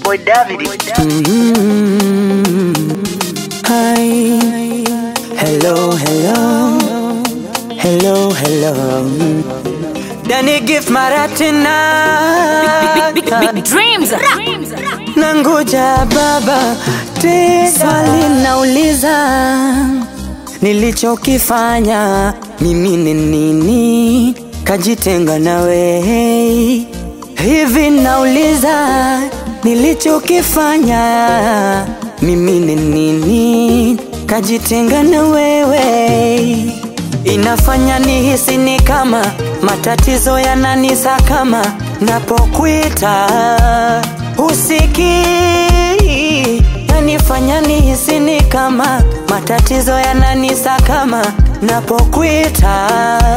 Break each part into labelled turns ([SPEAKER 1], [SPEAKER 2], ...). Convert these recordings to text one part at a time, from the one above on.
[SPEAKER 1] boy David.
[SPEAKER 2] Mm, hi. Hello, hello. Hello, hello. Dani gift mara tena.
[SPEAKER 3] Big, big, big dreams.
[SPEAKER 2] Nangoja baba, te swali nauliza, nilichokifanya mimi ni nini? Kajitenga nawe hivi, nauliza nilichokifanya mimi ni nini? Kajitenga na wewe inafanya nihisi ni kama matatizo yananisakama napokuita usikii, yanifanya nihisi ni kama matatizo yananisakama napokuita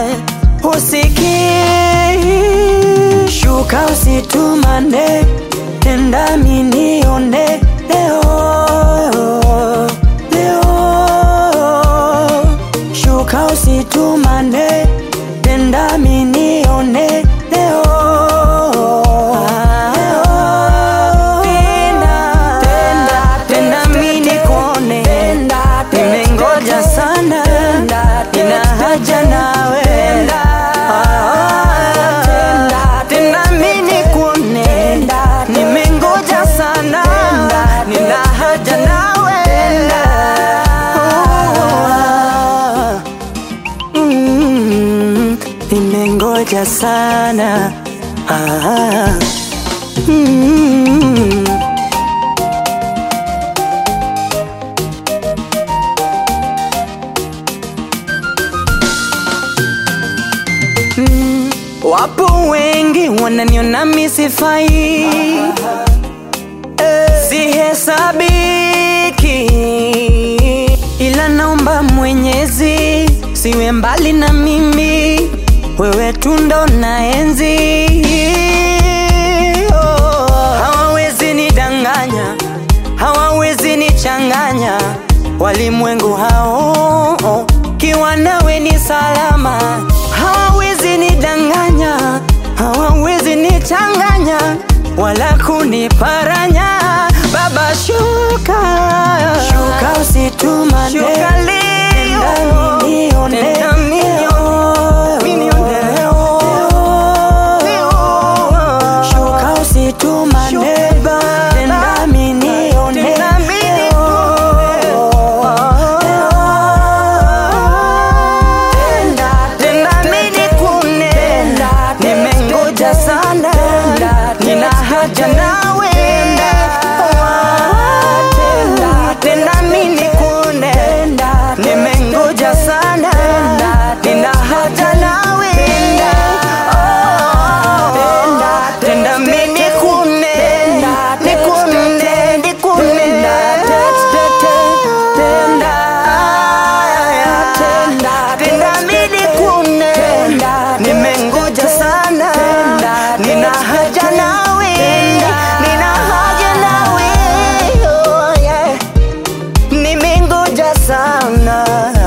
[SPEAKER 2] usikii. Shuka usitumane, tenda minione leo leo shuka usitumane, tenda minione leo. Tenda, tenda, tenda mini kuone, nimengoja sana, nina haja nawe. Ah, tenda mini kuone, nimengoja sana, nina haja nawe. Ah. Mm, nimengoja sana ah, mm. Mm, wapo wengi wananiona misifai sihesabiki, ila naomba Mwenyezi siwe mbali na mimi, wewe tu ndo naenzi. Oh, hawawezi nidanganya, hawawezi nichanganya, walimwengu hao kiwa nawe ni salama, hawawezi nidanganya, hawawezi nichanganya wala kuniparanya. Baba shuka, shuka usitumane, shuka leo, nione Shuka usitumane, tenda minione Tenda, tenda mini kune, nimengoja sana, nina haja nawe. Tenda, tenda mini kune, nimengoja sana, nina haja nawe. Tenda mini kune, nikune, nikune, tenda, tenda, tenda mini kune, nimengoja sana, nina haja nawe, nina haja nawe, oh yeah, nimengoja sana.